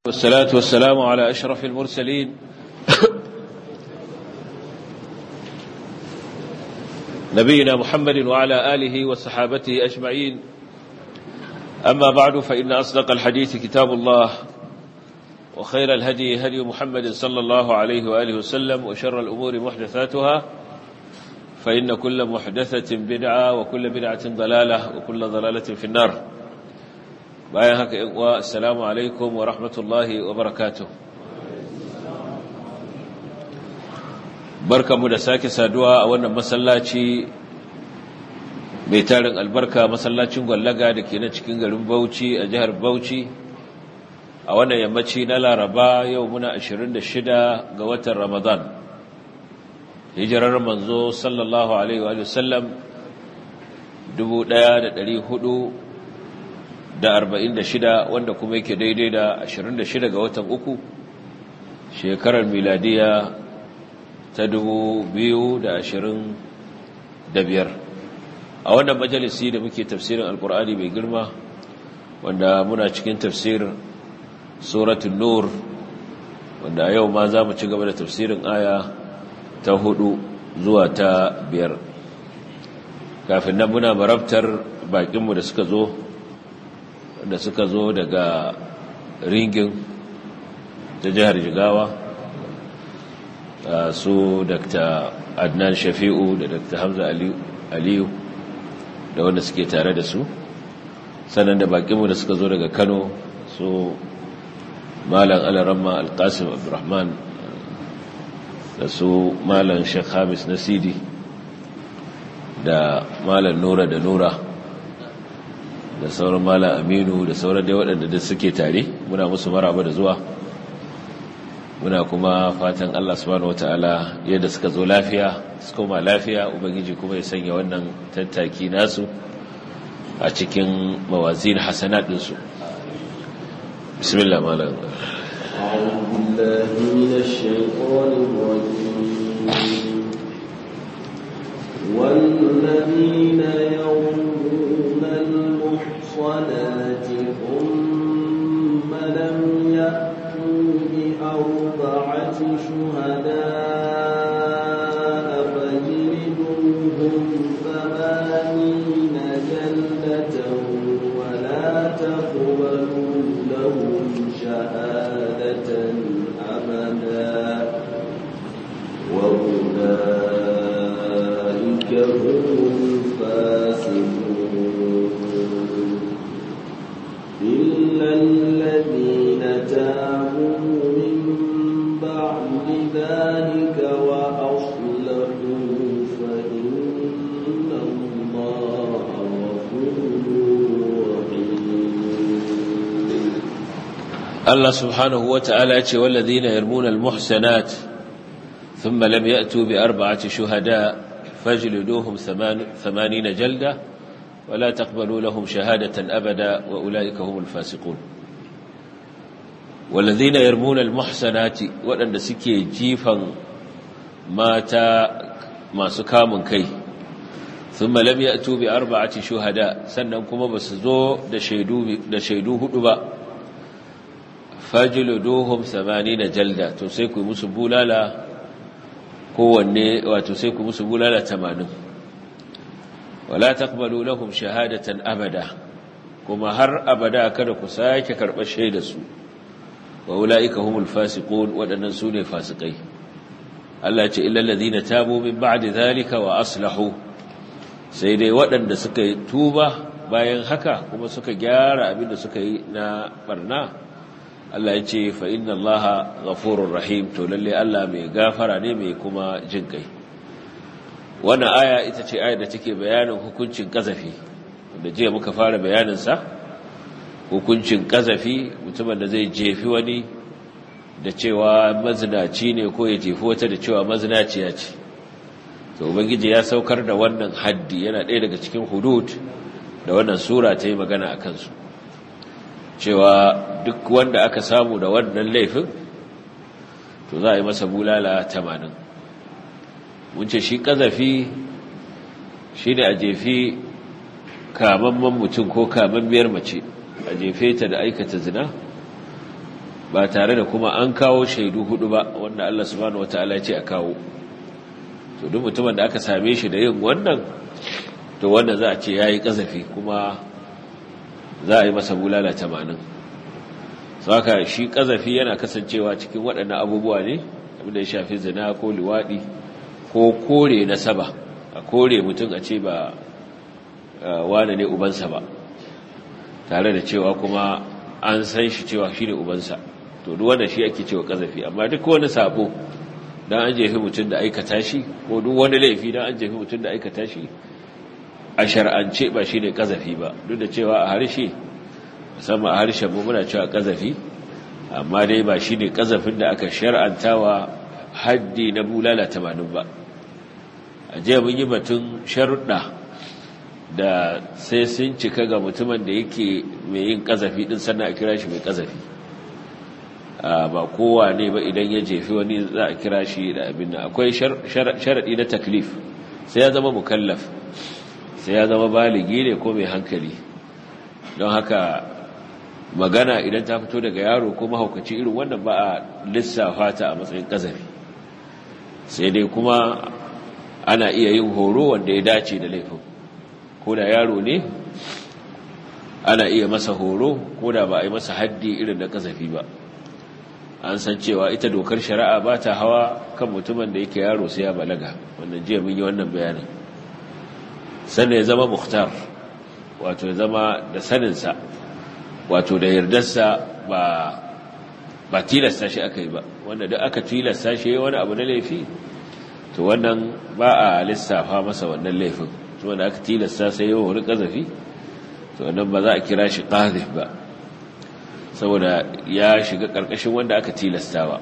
والصلاة والسلام على أشرف المرسلين نبينا محمد وعلى آله وصحابته أجمعين أما بعد فإن أصدق الحديث كتاب الله وخير الهدي هدي محمد صلى الله عليه وآله وسلم وشر الأمور محدثاتها فإن كل محدثة بدعة وكل بدعة ضلالة وكل ضلالة في النار bayan haka ‘yan uwa assalamu alaikum wa rahmatullahi wa barakatuh barkamu da sake saduwa a wannan masallaci mai tarin albarka masallacin gwallaga da ke na cikin garin bauchi a jihar bauchi a wannan yammaci na laraba yau muna 26 ga watan ramadan hijirar manzo sallallahu alaihi wa sallam 1400 da arba'in da shida wanda kuma yake daidai da ashirin da shida ga watan uku shekarar miladiya ta dubu biyu da ashirin da biyar a wannan majalisi da muke tafsirin alkur'ani mai girma wanda muna cikin tafsir suratun nur wanda a yau ma za mu ci gaba da tafsirin aya ta hudu zuwa ta biyar kafin nan muna marabtar bakinmu da suka zo da suka zo daga ringin ta jihar jigawa su dr adnan shafi'u da dr hamza aliyu da wanda suke tare da su sannan da bakinmu da suka zo daga kano su malam alaramma alkasim abdurrahman da su malam shek hamis nasidi da malam nura da nura da sauran mala aminu da sauran dai waɗanda da suke tare muna musu maraba da zuwa muna kuma fatan Allah subhanahu wataala yadda suka zo lafiya su koma lafiya ubangiji kuma ya sanya wannan tattaki nasu a cikin mawazin hasanat ɗinsu bismillah malam أعوذ بالله من الشيطان الرجيم والذين يرمون المحصنات ثم لم يأتوا بأربعة شهداء فاجلدوهم ثمانين جلدة ولا تقبلوا لهم شهادة أبدا وأولئك هم الفاسقون إلا الذين تابوا من بعد ذلك وأصلحوا فإن الله غفور رحيم Allah subhanahu wataala ya ce wallazina yarmuna almuhsanat thumma lam ya'tu bi arba'ati shuhada fajliduhum 80 jalda ولا تقبلوا لهم شهادة أبدا وأولئك هم الفاسقون والذين يرمون المحسنات وأن سكي جيفا ماتا ما سكام كي ثم لم يأتوا بأربعة شهداء سننكم بسزو دشيدوه دبا فاجلدوهم ثمانين جلدة تسيكوا مسبولا لا kowanne wato sai ku musu bulala tamanin wala taqbalu lahum shahadatan abada kuma har abada kada ku sake karɓar shaidar su wa ulaika humul fasiqun wadannan sune fasikai Allah ya ce illal ladina tabu min ba'di zalika wa aslahu sai dai waɗanda suka yi tuba bayan haka kuma suka gyara abin da suka yi na barna Allah ya ce fa inna Allaha ghafurur rahim to lalle Allah mai gafara ne mai kuma jin kai wannan aya ita ce aya da take bayanin hukuncin kazafi wanda jiya muka fara bayaninsa hukuncin kazafi mutumin da zai jefi wani da cewa mazinaci ne ko ya jefi wata da cewa mazinaciya ce to ubangiji ya saukar da wannan haddi yana ɗaya daga cikin hudud da wannan sura ta yi magana a kansu cewa duk wanda aka samu da wannan laifin to za a yi masa bulala tamanin mun ce shi ƙazafi shi ne a jefi kamamman mutum ko kamammiyar mace a jefe ta da aikata zina ba tare da kuma an kawo shaidu hudu ba wanda Allah subhanahu wataala ya ce a kawo to duk mutumin da aka same shi da yin wannan to wanda za a ce yayi kazafi kuma za a yi masa bulala 80 saka shi kazafi yana kasancewa cikin waɗannan abubuwa ne abinda ya shafi zina ko liwadi ko kore nasaba a kore mutum a ce ba wane ne ubansa ba tare da cewa kuma an san shi cewa shi ne ubansa to duk wanda shi ake cewa kazafi amma duk wani sabo dan an jefi mutum da aikata shi ko duk wani laifi dan an jefi mutum da aikata shi a shar'ance ba shi ne kazafi ba duk da cewa a harshe musamman a harshen mu muna cewa kazafi amma dai ba shi ne kazafin da aka shar'antawa haddi na bulala tamanin ba a jiya mun yi batun sharuɗa da sai sun cika ga mutumin da yake mai yin kazafi din sannan a kira shi mai kazafi ba kowa ne ba idan ya jefi wani za a kira shi da abin nan akwai sharaɗi na taklif sai ya zama mukallaf sai ya zama baligi ne ko mai hankali don haka magana idan ta fito daga yaro ko mahaukaci irin wannan ba a lissafa ta a matsayin kazafi sai dai kuma ana iya yin horo wanda ya dace da laifin ko da yaro ne ana iya masa horo ko da ba a yi masa haddi irin da kasafi ba an san cewa ita dokar shari'a ba ta hawa kan mutumin da yake yaro sai ya balaga wannan jiya mun yi wannan bayanin sannan ya zama muhtar wato ya zama da saninsa wato da yardarsa ba ba tilasta shi aka yi ba wanda duk aka tilasta shi wani abu na laifi to wannan ba a lissafa masa wannan laifin wanda aka tilasta sai yawan wani ƙazafi to wannan ba za a kira shi ƙazif ba saboda ya shiga ƙarƙashin wanda aka tilastawa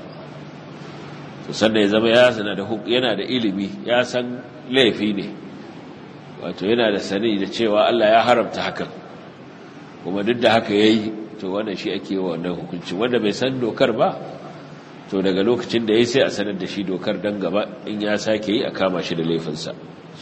to sannan ya zama ya sana da yana da ilimi ya san laifi ne wato yana da sani da cewa Allah ya haramta hakan kuma duk da haka yayi to wannan shi ake yi wa wannan hukunci wanda bai san dokar ba to daga lokacin da yayi sai a sanar da shi dokar dan gaba in ya sake yi a kama shi da laifinsa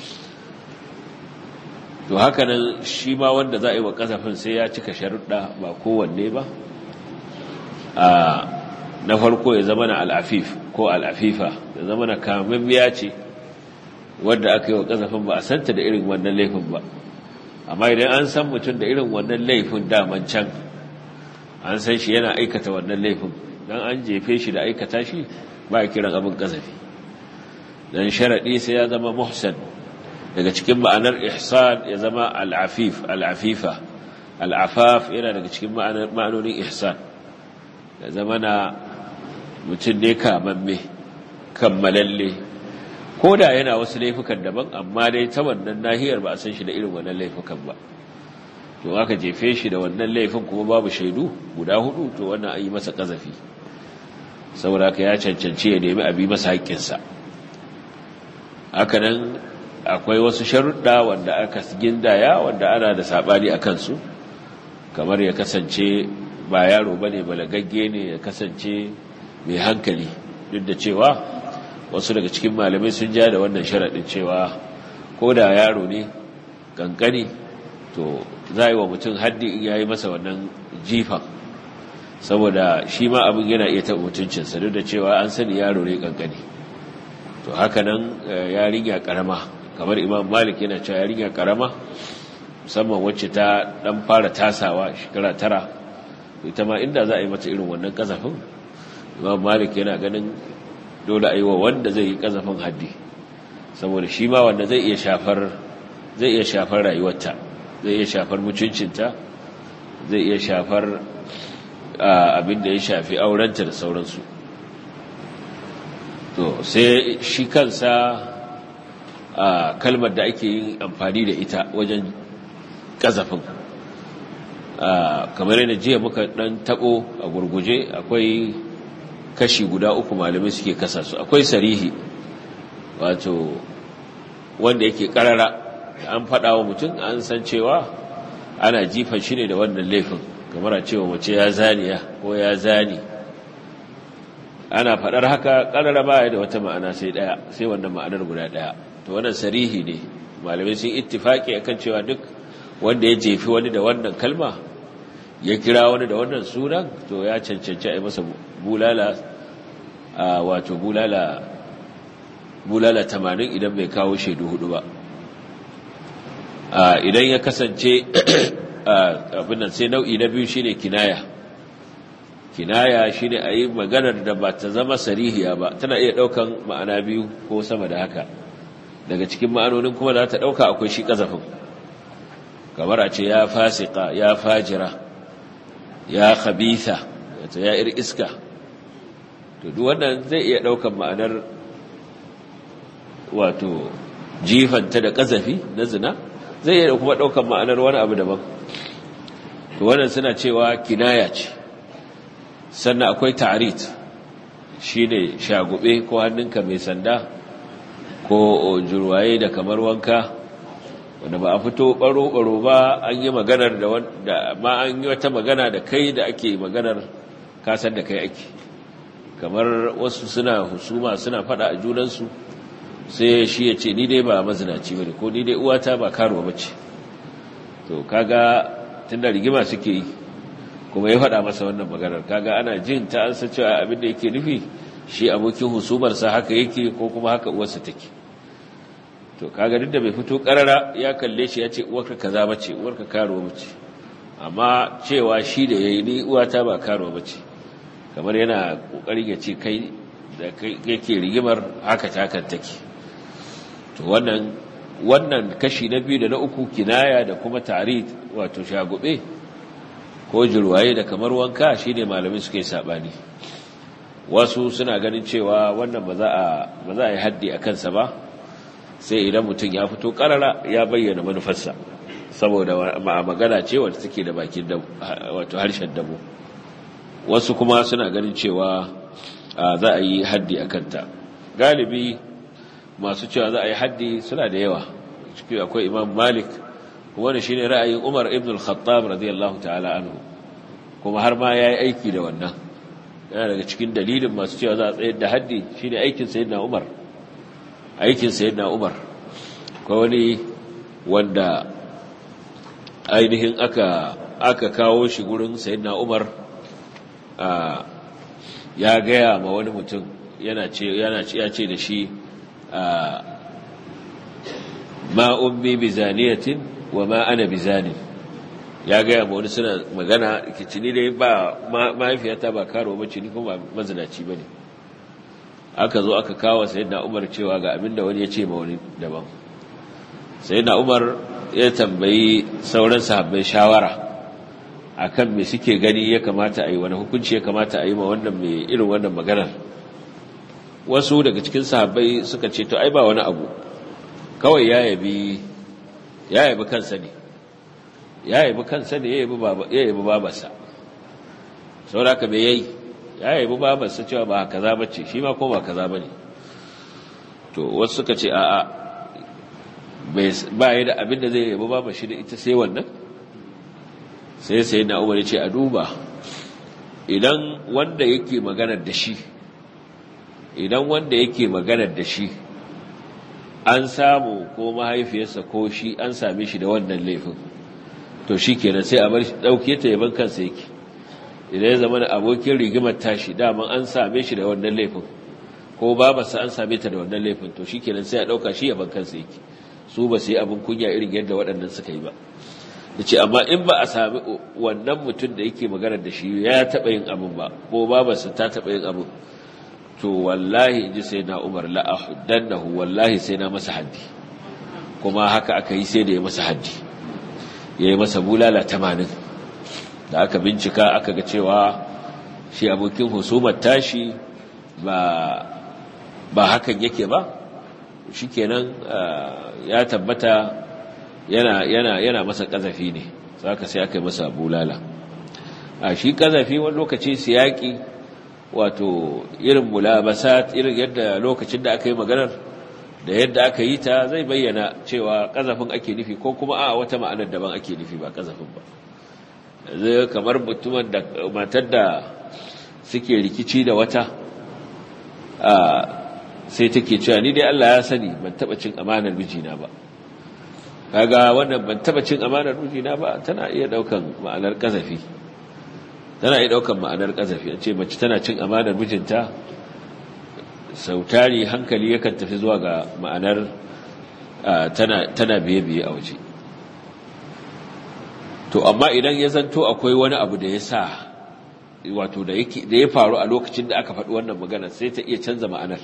to haka nan shi ma wanda za a yi wa kasafin sai ya cika sharuɗa ba kowanne ba a na farko ya zama na al'afif ko al'afifa ya zama na kamammiya ce wadda aka yi wa kasafin ba a santa da irin wannan laifin ba amma idan an san mutum da irin wannan laifin daman can an san shi yana aikata wannan laifin don an jefe shi da aikata shi ba a kiran abin kasafi don sharaɗi sai ya zama muhsan daga cikin ma'anar ihsan ya zama al'afif al'afifa al'afaf yana daga cikin ma'anonin ihsan ya zama na mutum ne kamamme kammalalle ko da yana wasu laifukan daban amma dai ta wannan nahiyar ba a san shi da irin wannan laifukan ba to aka jefe shi da wannan laifin kuma babu shaidu guda hudu to wannan an yi masa kazafi saboda ka ya cancanci ya nemi abi masa haƙƙinsa haka nan akwai wasu sharuɗa wanda aka gindaya wanda ana da saɓani a kansu kamar ya kasance ba yaro ba ne balagagge ne ya kasance mai hankali duk da cewa wasu daga cikin malamai sun ja da wannan sharaɗin cewa ko da yaro ne kankani to za a yi wa mutum haddi in ya yi masa wannan jifan saboda shi ma abin yana iya taɓa mutuncinsa duk da cewa an sani yaro ne kankani to haka nan yarinya ƙarama kamar imam malik yana cewa yarinya ƙarama musamman wacce ta ɗan fara tasawa shekara tara ita ma inda za a yi mata irin wannan ƙazafin imam malik yana ganin dole a yi wa wanda zai yi ƙazafin haddi saboda shi ma wanda zai iya shafar zai iya shafar rayuwarta zai iya shafar mutuncinta zai iya shafar abin da ya shafi aurenta da sauransu to sai shi kansa kalmar da ake yin amfani da ita wajen ƙazafin kamar yana jiya muka ɗan taɓo a gurguje akwai kashi guda uku malamai suke kasa su akwai sarihi wato wanda yake ƙarara an faɗa wa mutum an san cewa ana jifan shi ne da wannan laifin kamar a cewa mace ya zaniya ko ya zani ana faɗar haka ƙarara ba da wata ma'ana sai ɗaya sai wannan ma'anar guda ɗaya to wannan sarihi ne malamai sun ittifaki akan cewa duk wanda ya jefi wani da wannan kalma ya kira wani da wannan sunan to ya cancanci a yi masa bulala wato bulala bulala tamanin idan bai kawo shaidu hudu ba idan ya kasance abin nan sai nau'i na biyu shine kinaya kinaya shine a yi maganar da ba ta zama sarihiya ba tana iya ɗaukan ma'ana biyu ko sama da haka daga cikin ma'anonin kuma da ta ɗauka akwai shi ƙazafin kamar a ce ya fasika ya fajira ya khabitha wato ya ir iska to duk wannan zai iya ɗaukan ma'anar wato jifanta da ƙazafi na zina zai iya kuma ɗaukan ma'anar wani abu daban to wannan suna cewa kinaya ce sannan akwai ta'arit shine shagube ko hannunka mai sanda ko jurwaye da kamar wanka wanda ba a fito baro-baro ba an yi maganar da wanda ma an yi wata magana da kai da ake maganar kasar da kai ake kamar wasu suna husuma suna fada a junansu sai shi ya ce ni dai ba mazinaci bane ko ni dai uwata ba karuwa bace to kaga tunda rigima suke yi kuma ya faɗa masa wannan maganar kaga ana jin ta an san cewa abin da yake nufi shi abokin husumarsa haka yake ko kuma haka uwarsa take to kaga duk da bai fito karara ya kalle shi ya ce uwarka kaza bace uwarka karuwa bace amma cewa shi da yayi ni uwata ba karuwa bace kamar yana kokarin ya ce kai da yake rigimar haka ta kan take to wannan wannan kashi na biyu da na uku kinaya da kuma tarid wato shagube ko jirwaye da kamar wanka shine malamin suke sabani wasu suna ganin cewa wannan ba za a ba za a yi haddi a kansa ba sai idan mutum ya fito karara ya bayyana manufarsa saboda magana ce wacce take da bakin wato harshen dabo wasu kuma suna ganin cewa za a yi haddi a kanta galibi masu cewa za a yi haddi suna da yawa ciki akwai imam malik wanda shine ra'ayin umar ibn al-khattab radiyallahu ta'ala anhu kuma har ma yayi aiki da wannan yana daga cikin dalilin masu cewa za a tsayar da haddi shine aikin sayyidina umar aikin sayyidina umar ko wani wanda ainihin aka aka kawo shi gurin sayyidina umar ya gaya ma wani mutum yana ce yana ce ya ce da shi ma ummi bizaniyatin wa ma ana bizanin ya gaya ma wani suna magana kici ni dai ba mahaifiyata ba karo bace ni kuma mazinaci bane aka zo aka kawo sayyidina Umar cewa ga abinda wani ya ce ma wani daban sayyidina Umar ya tambayi sauran sahabbai shawara akan me suke gani ya kamata a yi wani hukunci ya kamata a yi ma wannan mai irin wannan maganar wasu daga cikin sahabbai suka ce to ai ba wani abu kawai ya yabi ya yabi kansa ne ya yabi kansa ne ya yabi baba ya yabi babarsa saboda me yayi ya yabi babarsa cewa ba kaza bace shi ma ko ba kaza bane to wasu suka ce a'a ba ya da abin da zai yabi babar shi da ita sai wannan sai sai na umar ya ce a duba idan wanda yake maganar da shi idan wanda yake maganar da shi an samu ko mahaifiyarsa ko shi an same shi da wannan laifin to shi kenan sai a bar shi ɗauke ta yaban kansa yake idan ya zama da abokin rigimar tashi daman an same shi da wannan laifin ko babarsa an same ta da wannan laifin to shi kenan sai a ɗauka shi yaban kansa yake su ba su yi abin kunya irin yadda waɗannan suka yi ba da ce amma in ba a sami wannan mutum da yake maganar da shi ya taɓa yin abin ba ko babarsa ta taɓa yin abin to wallahi in ji sai na umar la'ahuddannahu wallahi sai na masa haddi kuma haka aka yi sai da ya masa haddi ya yi masa bulala tamanin da aka bincika aka ga cewa shi abokin husumar tashi ba hakan yake ba shi kenan ya tabbata yana, yana, yana masa ƙazafi ne saka sai aka yi masa bulala a shi ƙazafi wani lokaci siyaki wato irin mulabasat irin yadda lokacin da aka yi maganar da yadda aka yi ta zai bayyana cewa ƙazafin ake nufi ko kuma a wata ma'anar daban ake nufi ba ƙazafin ba zai kamar mutumin da matar da suke rikici da wata sai take cewa ni dai Allah ya sani ban taba cin amanar mijina ba kaga wannan ban taba cin amanar mijina ba tana iya daukan ma'anar kazafi tana iya ɗaukar ma'anar ƙazafi a ce mace tana cin amanar mijinta sautari hankali yakan tafi zuwa ga ma'anar tana biye-biye a waje to amma idan ya zanto akwai wani abu da ya sa wato da ya faru a lokacin da aka faɗi wannan magana sai ta iya canza ma'anar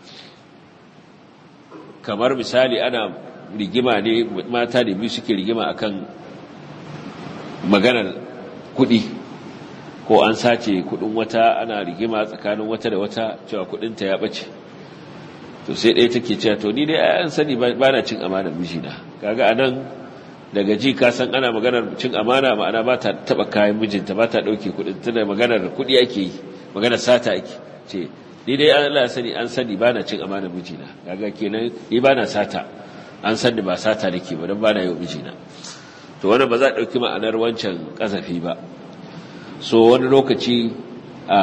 kamar misali ana rigima ne mata da biyu suke rigima akan maganar kuɗi ko an sace kuɗin wata ana rigima tsakanin wata da wata cewa kuɗinta ya ɓace to sai ɗaya take cewa to ni dai an sani ba na cin amanar mijina kaga anan daga ji ka san ana maganar cin amana ma'ana ba ta taɓa kayan mijinta ba ta ɗauke kuɗin tana maganar kuɗi ake yi maganar sata ake ce ni dai Allah ya sani an sani ba na cin amanar mijina kaga kenan ni ba na sata an sani ba sata nake ba don ba na yi wa mijina to wannan ba za a ɗauki ma'anar wancan ƙazafi ba so wani lokaci a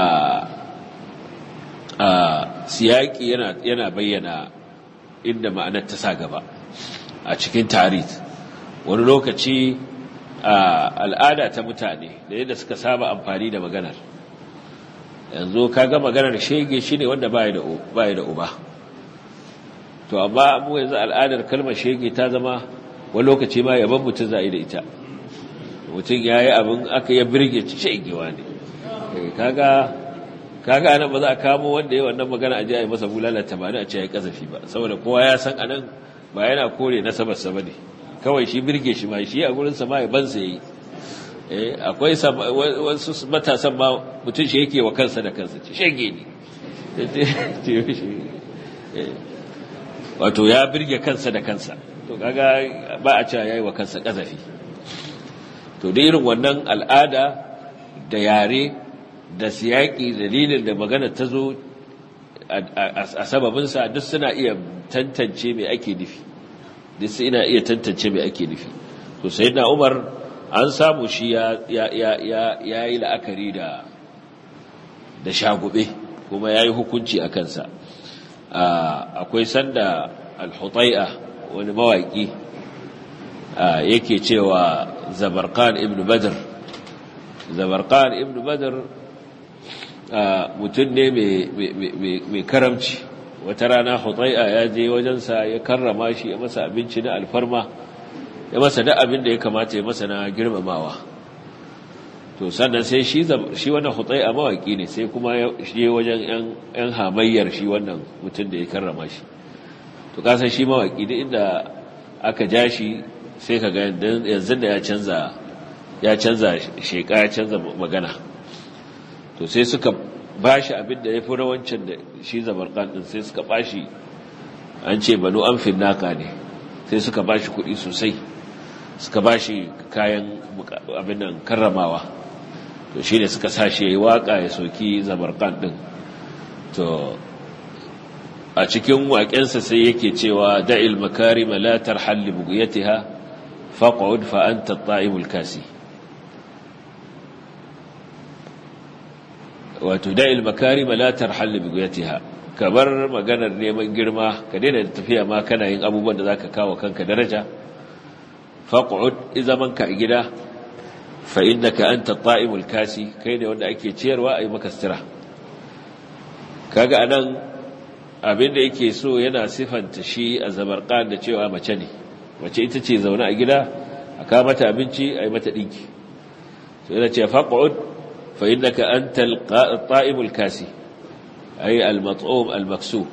a siyaki yana yana bayyana inda ma'anar ta sa gaba a cikin tarit wani lokaci a al'ada ta mutane da yadda suka saba amfani da maganar yanzu kaga maganar shege shine wanda baya da baya da uba to amma mu yanzu al'adar kalmar shege ta zama wani lokaci ma yaban mutum za a yi da ita mutum ya yi abin aka ya birge ci shegewa ne kaga kaga anan ba za a kamo wanda ya wannan magana a ji a yi masa bulala tamanin a ce ya kazafi ba saboda kowa ya san anan ba yana kore nasabarsa ba ne kawai shi birge shi ma shi a gurinsa ma ya bansa ya yi akwai wasu matasan ma mutum shi yake wa kansa da kansa ce shege ne wato ya birge kansa da kansa to kaga ba a cewa yayi wa kansa kazafi to da irin wannan al'ada da yare da siyaki dalilin da magana ta zo a sababinsa duk suna iya tantance mai ake nufi duk suna iya tantance mai ake nufi to sai na umar an samu shi ya yi la'akari da da shagube kuma ya yi hukunci a kansa akwai sanda al-hutai'a wani mawaƙi yake cewa zabarkan ibn badr zabarkan ibn badr mutum ne mai karamci wata rana hutai'a ya je wajensa ya karrama shi ya masa abinci na alfarma ya masa da abin da ya kamata ya masa na girmamawa to sannan sai shi shi wannan hutai'a mawaki ne sai kuma ya je wajen yan hamayyar shi wannan mutum da ya karrama shi to kasan shi mawaki duk inda aka ja shi sai ka ga yanzu da ya canza ya canza sheka ya canza magana to sai suka bashi abin da ya fi rawancin da shi zabarkan din sai suka bashi an ce banu an finnaka ne sai suka bashi kuɗi sosai suka bashi kayan abin nan karramawa to shi ne suka sa shi ya yi waƙa ya soki zabarkan din to a cikin waƙensa sai yake cewa da'il makarima la tarhal li bugiyatiha faq'ud fa anta at-ta'imul kasi wato da'il makarima la tarhal li bugiyatiha kabar maganar neman girma ka daina tafiya ma kana yin abubuwan da zaka kawo kanka daraja faq'ud izaman ka a gida fa innaka anta at-ta'imul kasi kai ne wanda ake ciyarwa ayi maka sira kaga anan abinda yake so yana sifanta shi a zabarqan da cewa mace ne mace ita ce zaune a gida a kawo mata abinci a yi mata ɗinki so yana ce faƙa'ud fa innaka anta al-ta'imul kasi ay al-mat'um al-maksu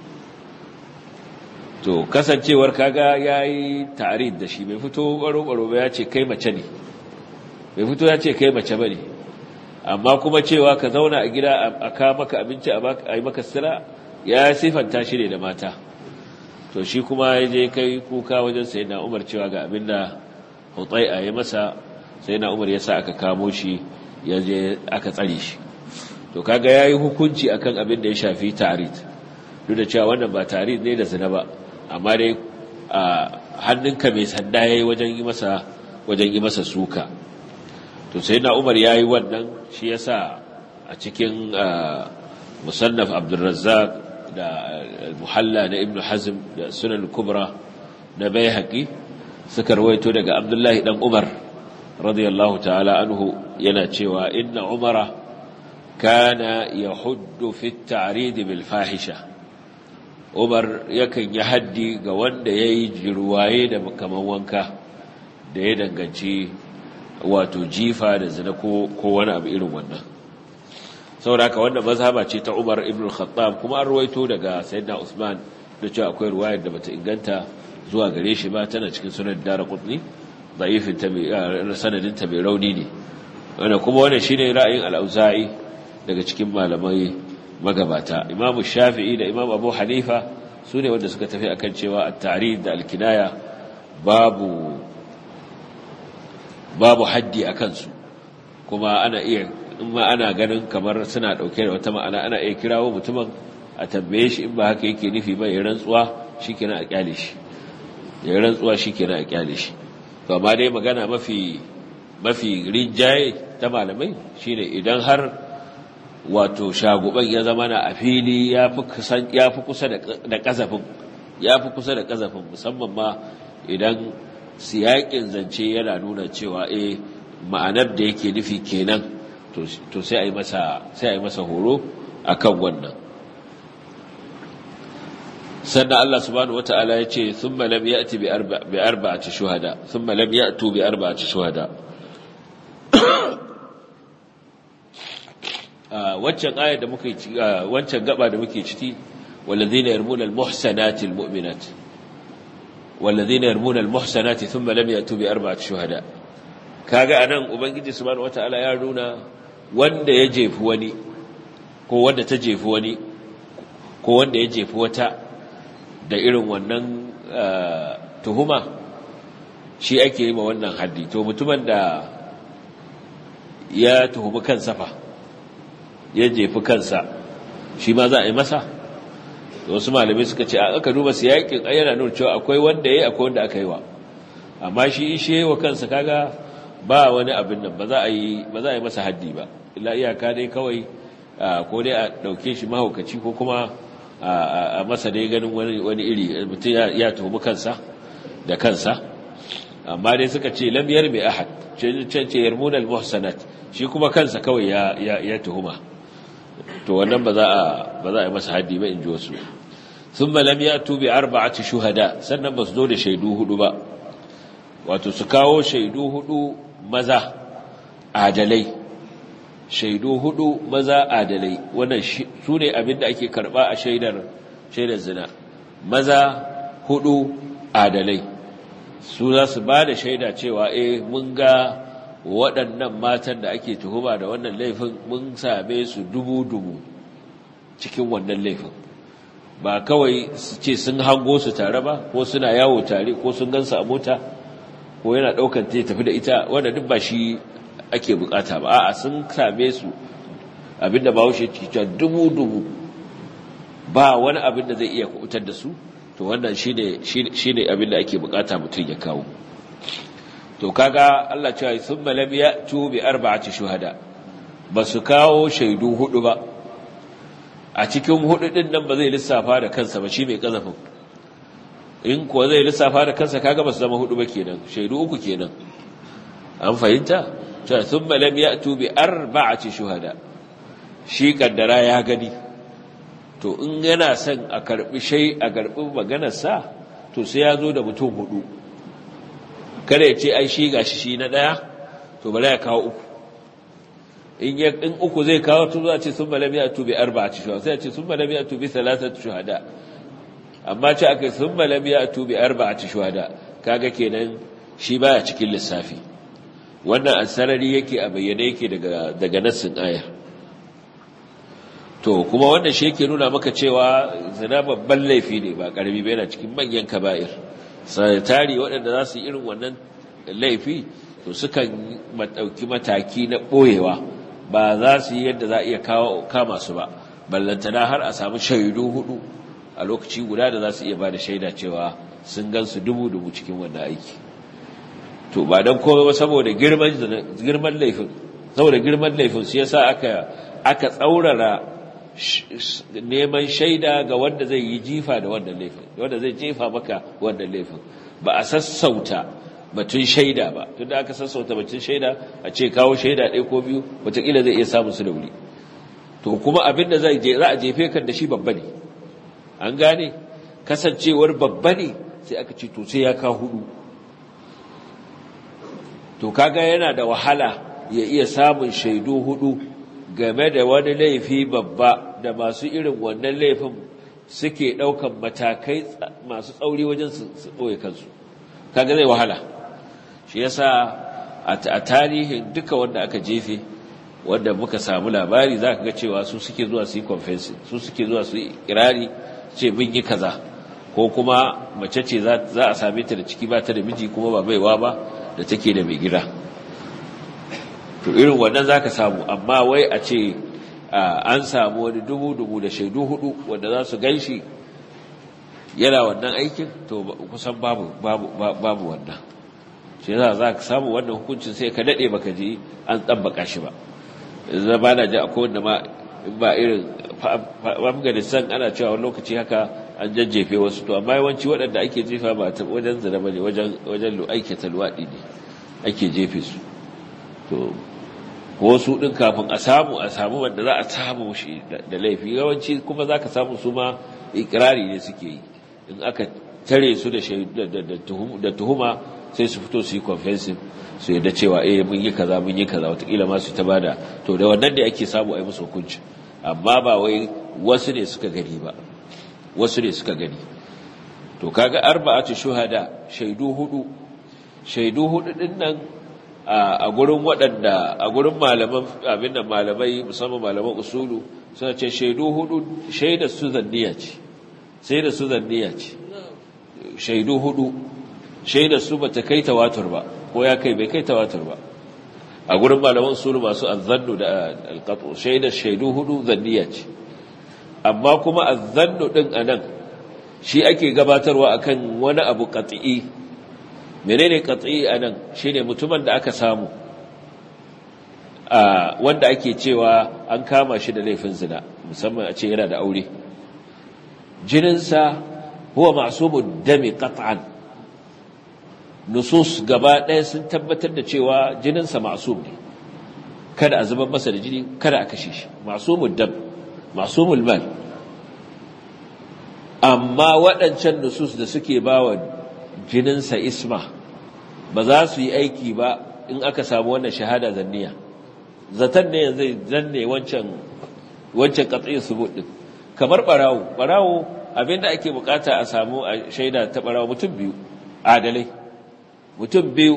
to kasancewar kaga yayi ta'rid da shi bai fito baro baro ba ya ce kai mace ne bai fito ya ce kai mace bane amma kuma cewa ka zauna a gida a kawo maka abinci a yi maka sira ya sifanta shi ne da mata to shi kuma ya je kai kuka wajen sai na umar cewa ga abinda hutsai a yi masa sai na umar ya sa aka kamo shi ya je aka tsare shi to kaga ya yi hukunci akan abin da ya shafi tarid duk da cewa wannan ba tarid ne da zina ba amma dai a hannunka mai sanda ya yi wajen yi masa wajen yi masa suka to sai na umar ya yi wannan shi ya sa a cikin musannaf abdulrazzaq da muhalla na ibnu hazm da sunan kubra na bayhaqi suka rawaito daga abdullahi dan umar radiyallahu ta'ala anhu yana cewa inna umara kana yahuddu fi at-ta'rid bil fahisha umar yakan yi haddi ga wanda yayi jirwaye da kaman wanka da ya danganci wato jifa da zina ko wani abu irin wannan saboda haka wanda mazhaba ce ta Umar ibn al-Khattab kuma an ruwaito daga Sayyidina Usman da cewa akwai ruwayar da bata inganta zuwa gare shi ba tana cikin sunan Daraqutni da'ifin ta mai sanadin ta mai rauni ne wanda kuma wannan shine ra'ayin al-Auza'i daga cikin malamai magabata Imam Shafi'i da Imam Abu Hanifa sune wanda suka tafi akan cewa at-ta'rid da al-kinaya babu babu haddi akan su kuma ana iya in ma ana ganin kamar suna ɗauke da wata ma'ana ana iya kirawo mutumin a tambaye shi in ba haka yake nufi ba ya rantsuwa shi kenan a kyale shi ya rantsuwa shi kenan a kyale shi to amma dai magana mafi mafi rinjaye ta malamai shine idan har wato shaguban ya zama na a fili ya fi kusa da kazafin ya fi kusa da kazafin musamman ma idan siyakin zance yana nuna cewa eh ma'anar da yake nufi kenan to sai a yi masa sai a yi masa horo akan wannan sannan Allah subhanahu wata'ala ya ce thumma lam ya'ti bi arba bi arba'ati shuhada thumma lam ya'tu bi arba'ati shuhada waccan aya da muke wancan gaba da muke ciki walladhina yarmuna almuhsanati almu'minat walladhina yarmuna almuhsanati thumma lam ya'tu bi arba'ati shuhada kaga anan ubangiji subhanahu wata'ala ya nuna wanda ya jefi wani ko wanda ta jefi wani ko wanda ya jefi wata da irin wannan tuhuma shi ake yi ma wannan haddi to mutumin da ya tuhumi kansa fa ya jefi kansa shi ma za a yi masa wasu malamai suka ce aka duba siyakin ayyana nuna cewa akwai wanda ya yi akwai wanda aka yi wa amma shi ishe wa kansa kaga ba wani abin nan ba za a yi masa haddi ba illa iyaka dai kawai ko dai a dauke shi mahaukaci ko kuma a masa dai ganin wani iri mutum ya tuhumi kansa da kansa amma dai suka ce lam yarmi ahad can ce yarmunal muhsanat shi kuma kansa kawai ya ya tuhuma to wannan ba za a ba za a yi masa haddi ba in ji wasu thumma lam yatu bi arba'ati shuhada sannan ba su zo da shaidu hudu ba wato su kawo shaidu hudu maza adalai shaidu hudu maza adalai wannan su ne abinda ake karba a shaidar shaidar zina maza hudu adalai su za su ba da shaida cewa eh mun ga waɗannan matan da ake tuhuma da wannan laifin mun same su dubu-dubu cikin wannan laifin ba kawai su ce sun hango su tare ba ko suna yawo tare ko sun gansa a mota ko yana ɗaukan ta tafi da ita wanda duk ba shi ake bukata ba a'a sun same su abinda ba wuce cikin dubu-dubu ba wani abin da zai iya kubutar da su to wannan shine shine abin da ake bukata mutum ya kawo to kaga Allah cewa thumma lam ya'tu bi arba'ati shuhada basu kawo shaidu hudu ba a cikin hudu din nan ba zai lissafa da kansa ba shi mai kazafin in kuwa zai lissafa da kansa kaga basu zama hudu ba kenan shaidu uku kenan an fahimta cewa thumma lam ya'tu bi arba'ati shuhada shi kaddara ya gani to in yana son a karbi shay a karbi maganar sa to sai ya zo da mutum hudu kada ya ce ai shi gashi shi na daya to bala ya kawo uku in ya in uku zai kawo to za ce sun malami atu bi arba'ati shuhada sai ya ce sun malami atu bi thalathati shuhada amma ce aka sun malami atu bi arba'ati shuhada kaga kenan shi baya cikin lissafi wannan asarari yake a bayyane yake daga daga nassin ayar to kuma wannan shi yake nuna maka cewa zina babban laifi ne ba karami ba yana cikin manyan kaba'ir sanitari waɗanda za su yi irin wannan laifi to sukan ɗauki mataki na ɓoyewa ba za su yi yadda za a iya kama su ba ballantana har a samu shaidu hudu a lokaci guda da za su iya ba da shaida cewa sun gan su dubu-dubu cikin wannan aiki to ba don komai ba saboda girman laifin saboda girman laifin su yasa aka aka tsaurara neman shaida ga wanda zai yi jifa da wannan laifin wanda zai jefa maka wannan laifin ba a sassauta batun shaida ba tunda aka sassauta batun shaida a ce kawo shaida ɗaya ko biyu wataƙila zai iya samun su da wuri to kuma abin da za a jefe kan da shi babba ne an gane kasancewar babba ne sai aka ce to sai ya kawo hudu to kaga yana da wahala ya iya samun shaidu hudu game da wani laifi babba da masu irin wannan laifin suke ɗaukan matakai masu tsauri wajen su ɓoye kansu kaga zai wahala shi yasa a tarihin duka wanda aka jefe wanda muka samu labari za ka ga cewa su suke zuwa su yi confessing su suke zuwa su yi kirari ce mun yi kaza ko kuma mace ce za a same ta da ciki ba ta da miji kuma ba baiwa ba da take da mai gida to irin wannan za ka samu amma wai a ce an samu wani dubu-dubu da shaidu hudu wanda za su gan shi yana wannan aikin to kusan babu babu wannan shi yasa za ka samu wannan hukuncin sai ka daɗe baka ji an tsabbaka shi ba yanzu ba na ji akwai wanda ma in ba irin afghanistan ana cewa wani lokaci haka an jajjefe wasu to amma yawanci waɗanda ake jefa ba ta wajen zina ba ne wajen aikata luwaɗi ne ake jefe su to ko su ɗin kafin a samu a samu wanda za a samu shi da laifi yawanci kuma za ka samu su ma ikirari ne suke yi in aka tare su da tuhuma sai su fito su yi confessive su yadda cewa eh mun yi kaza mun yi kaza watakila ma su ta bada to da wannan da ake samu a yi musu hukunci amma ba wai wasu ne suka gani ba wasu ne suka gani to kaga arba'atu shuhada shaidu hudu shaidu hudu din nan a gurin waɗanda a gurin malaman abin da malamai musamman malaman usulu suna ce shaidu hudu shaida su zanniya ce sai da su zanniya ce shaidu hudu shaida su bata kai tawatur ba ko ya kai bai kai tawatur ba a gurin malaman usulu masu azzannu da alqatu shaida shaidu hudu zanniya ce amma kuma azzannu din anan shi ake gabatarwa akan wani abu qat'i menene qat'i anan shine mutumin da aka samu a wanda ake cewa an kama shi da laifin zina musamman a ce yana da aure jininsa huwa ma'sumud dami qat'an nusus gaba ɗaya sun tabbatar da cewa jininsa ma'sum ne kada a zubar masa da jini kada a kashe shi ma'sumud dam ma'sumul mal amma waɗancan nusus da suke bawa jininsa isma ba za su yi aiki ba in aka samu wannan shahada zanniya zaton ne zai zanne wancan wancan katsayin subut din kamar barawo barawo abinda ake bukata a samu a shaida ta barawo mutum biyu adalai mutum biyu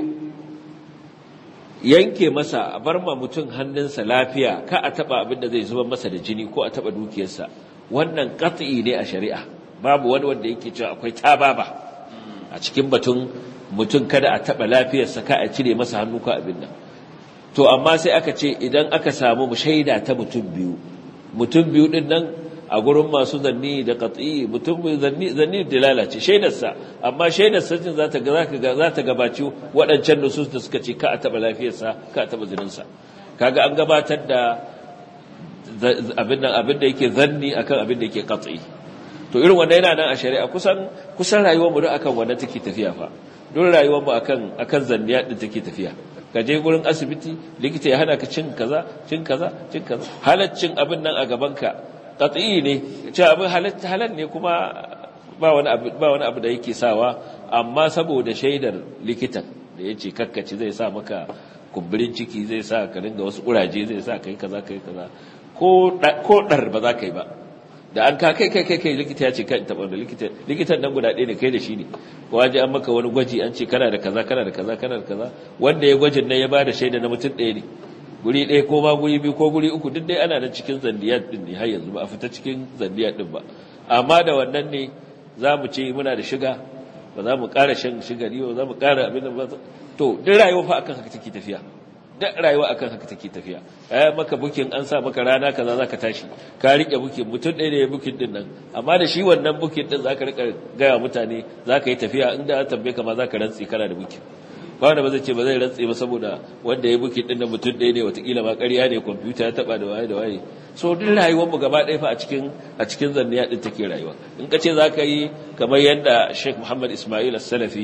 yanke masa a bar ma mutum hannunsa lafiya ka a taba abinda zai zuba masa da jini ko a taba dukiyarsa wannan katsi ne a shari'a babu wani wanda yake cewa akwai tababa a cikin batun mutum kada a taɓa lafiyarsa ka a cire masa hannu ka abin nan to amma sai aka ce idan aka samu shaida ta mutum biyu mutum biyu din nan a gurin masu zanni da qat'i mutum zanni zanni da lalace shaidarsa amma shaidarsa cin za ta ga za ta gabaci waɗancan nusus da suka ce ka a taɓa lafiyarsa ka a taɓa jininsa kaga an gabatar da abin nan abin da yake zanni akan abin da yake qat'i to irin wanda yana nan a shari'a kusan kusan rayuwar mu duk akan wanda take tafiya fa don rayuwar mu akan akan zanniya din take tafiya ka je gurin asibiti likita ya hana ka cin kaza cin kaza cin kaza halaccin abin nan a gaban ka qat'i ne ce abin halatta halal ne kuma ba wani abu ba wani abu da yake sawa amma saboda shaidar likitan da yace kakkaci zai sa maka kumburin ciki zai sa ka dinga wasu kuraje zai sa kai kaza kai kaza ko ko dar ba za ka yi ba da an ka kai kai kai kai likita ya ce kan taɓa da likita likitan nan guda ɗaya ne kai da shi ne ko an je an maka wani gwaji an ce kana da kaza kana da kaza kana da kaza wanda ya gwajin nan ya ba da shaida na mutum ɗaya ne guri ɗaya ko ma guri biyu ko guri uku duk dai ana nan cikin zandiyar ɗin ne har yanzu ba a fita cikin zandiyar ɗin ba amma da wannan ne za mu ce muna da shiga ba za mu ƙara shan shigari ba za mu ƙara abin da ba to duk rayuwa fa akan haka take tafiya duk rayuwa akan haka take tafiya ai maka bukin an sa maka rana kaza zaka tashi ka rike bukin mutum ɗaya ne ya bukin din nan amma da shi wannan bukin din zaka rika gaya mutane zaka yi tafiya inda an tambaye ka ma zaka rantsi kana da bukin ba wanda ba zai ce ba zai rantsi ba saboda wanda ya bukin din nan mutum ɗaya ne watakila ma ƙarya ne kwamfuta ya taba da waye da waye so duk rayuwar mu gaba ɗaya fa a cikin a cikin zanniya din take rayuwa in ka ce zaka yi kamar yadda Sheikh Muhammad Ismail As-Salafi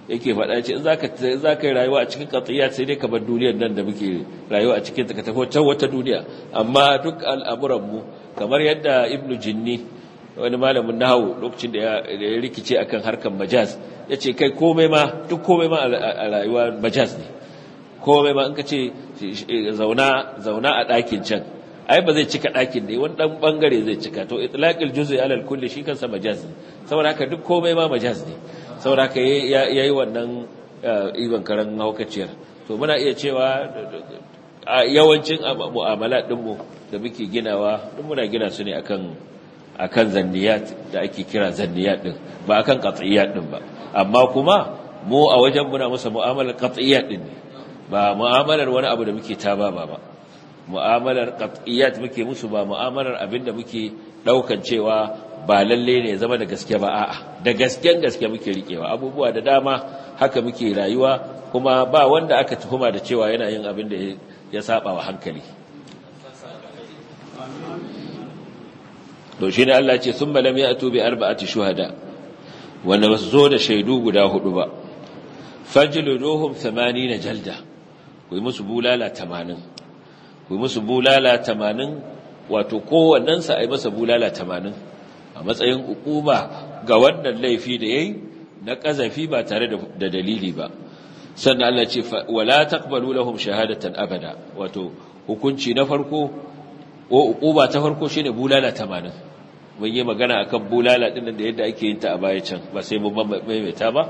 yake faɗa ce in zaka zaka yi rayuwa a cikin qatiyat sai dai ka bar duniyar nan da muke rayuwa a cikin ta ka tafi wata wata duniya amma duk al'amuran mu kamar yadda ibnu jinni wani malamin nahawu lokacin da ya rikice akan harkar majaz yace kai komai ma duk komai ma a rayuwa majaz ne komai ma in ka ce zauna zauna a ɗakin can ai ba zai cika ɗakin ne wani ɗan ɓangare zai cika to itlaqil juz'i alal kulli shi kansa majaz ne saboda haka duk komai ma majaz ne saboda haka yayi wannan iban karan haukaciyar to muna iya cewa a yawancin mu'amala ɗinmu da muke ginawa duk muna gina su ne akan akan zanniyat da ake kira zanniyat din ba akan qat'iyat din ba amma kuma mu a wajen muna musa mu'amalar qat'iyat din ne ba mu'amalar wani abu da muke taba ba ba mu'amalar qat'iyat muke musu ba mu'amalar abinda muke daukan cewa ba lalle ne zama da gaske ba a'a da gasken gaske muke rikewa abubuwa da dama haka muke rayuwa kuma ba wanda aka tuhuma da cewa yana yin abin da ya saba wa hankali to shine Allah ce thumma lam ya'tu bi arba'ati shuhada wanda basu zo da shaidu guda hudu ba fajliduhum 80 jalda ku yi musu bulala 80 ku yi musu bulala 80 wato kowannen sa ai masa bulala 80 a matsayin ukuba ga wannan laifi da yayi na kazafi ba tare da dalili ba sannan Allah ce wala taqbalu lahum shahadatan abada wato hukunci na farko ko ukuba ta farko shine bulala 80 mun yi magana akan bulala din da yadda ake yin ta a baya can ba sai mun maimaita ba